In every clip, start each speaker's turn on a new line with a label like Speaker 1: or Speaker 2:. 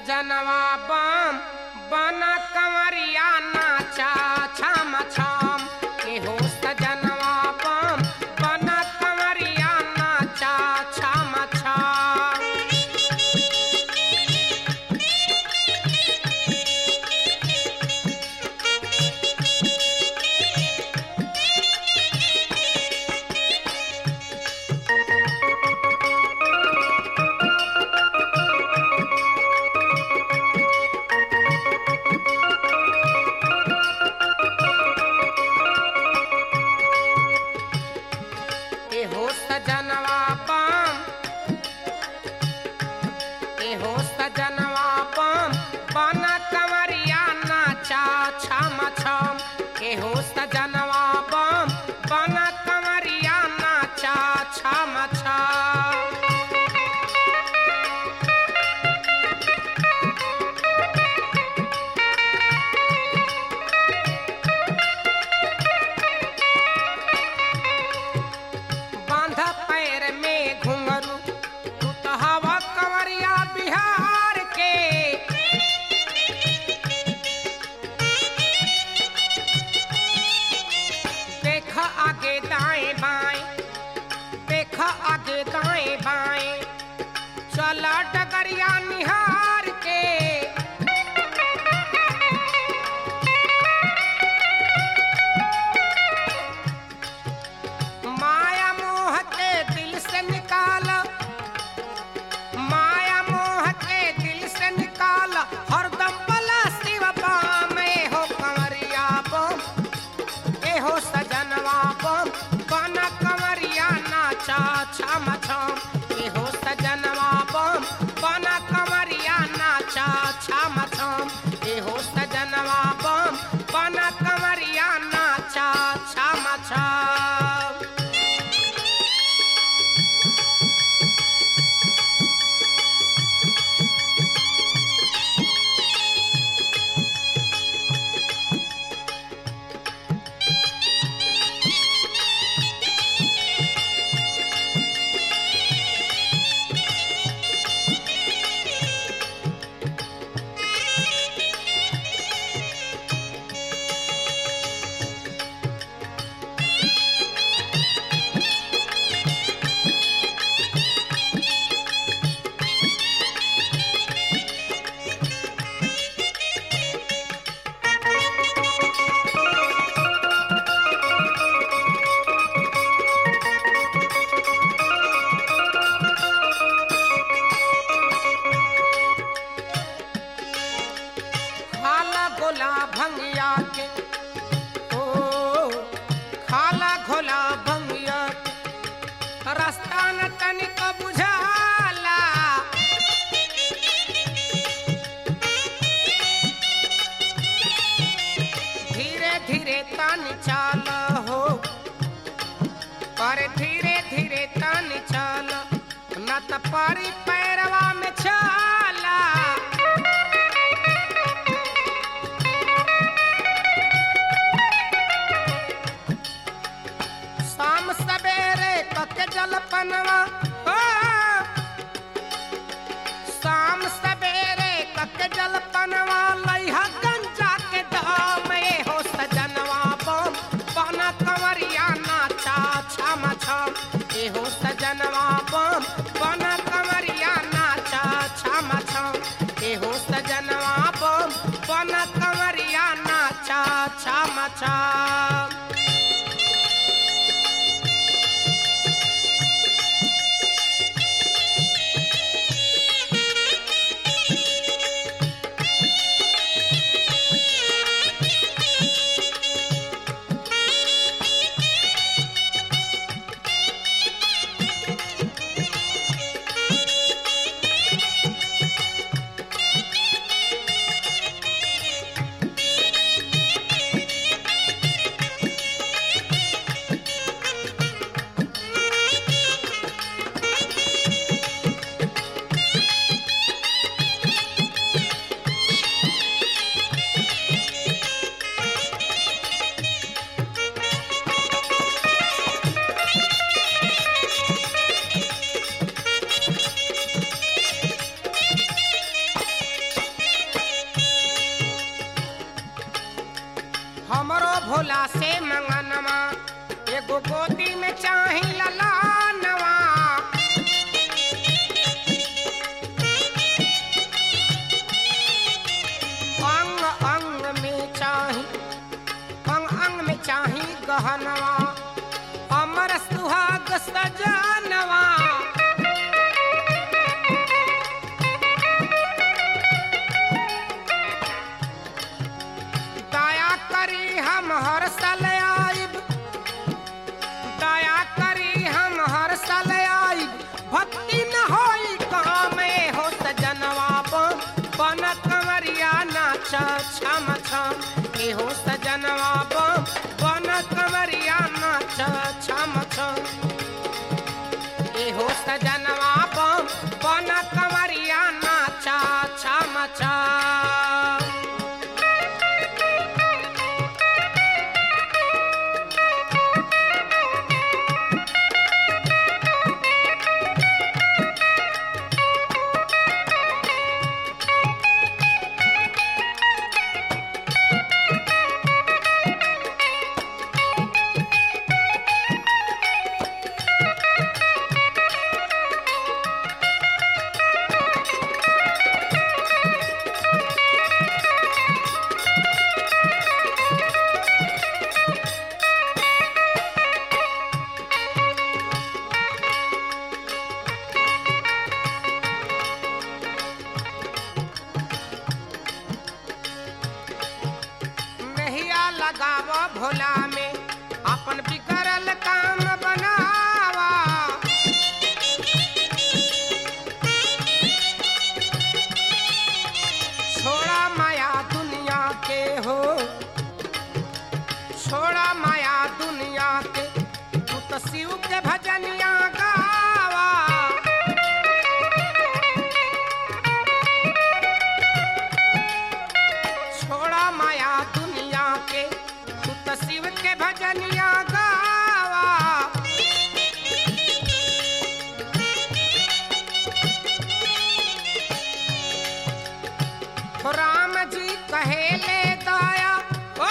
Speaker 1: सजनवा बम बना कंवरिया नाचा छम छम एहो सजनवा बम बना कंवरिया नाचा छम छम एहो सजनवा बम एहो सजनवा बम बना कंवरिया नाचा छम छम एहो सजनवा बम बना कंवरिया नाचा छम छम बांध पैर में घुंघरू तू तो हवा कंवरिया बिहार के देख आगे दाएं बाएं देख आगे दाएं बाएं चला डगरिया निहार के माया मोह के दिल से निकाल माया मोह के दिल से निकाल हरदम बला शिव बाम ए हो कंवरिया बम ए हो सजनवा बम बना कंवरिया नाचा छम छम ए हो सजनवा बम बना कंवरिया नाचा छम छम ए हो सजनवा बम बना कंवरिया नाचा छम छम खाला गोला भंगिया के ओ खाला घोला भंगिया के रास्ता न तनिक बुझाला धीरे धीरे तन चाल हो पर धीरे धीरे तन चाल न त परी पैरवा में छाला शाम सवेरे कके जलपनवा हो शाम सवेरे कके जलपनवा लइहा गंजा के दाम ए हो सजनवा बम बना कंवरिया नाचा छम छम ए हो सजनवा बम बना कंवरिया नाचा छम छम ए हो सजनवा बम बना कंवरिया नाचा छम छम हमरो भोला से मंगनवा एगो गोदी में चाही ललानवा अंग अंग में चाही अंग अंग में चाही गहनवा अमर सुहाग सजनवा दया करी हम हर साल आइब दया करी हम हर साल आइब भक्ति न होई काम ए हो सजनवा बम बन कमरिया नाच छम छम ए हो सजनवा बम बन कमरिया नाच छम छम ए हो सजनवा बम बन कमरिया नाच छम छम नहिया लगाव भोला में अपन बिगड़ल काम बनावा छोड़ा माया दुनिया के हो छोड़ा माया दुनिया के तू तो शिव के भजनिया गावा छोड़ा माया दुनिया के तू तो शिव के भजनिया गावा हो राम जी कहे ले दया ओ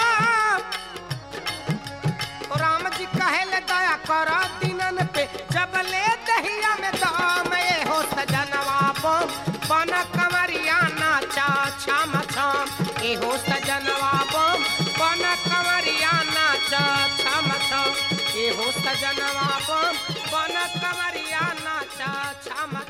Speaker 1: ओ राम जी कहे ले दया कर दिनन पे जब ले दहिया में दाम ए हो सजनवा बम बन कमरिया नाचा छम छम ए हो सजनवा बम बन कमरिया नाचा छम छम ए हो सजनवा बम बन कमरिया नाचा छम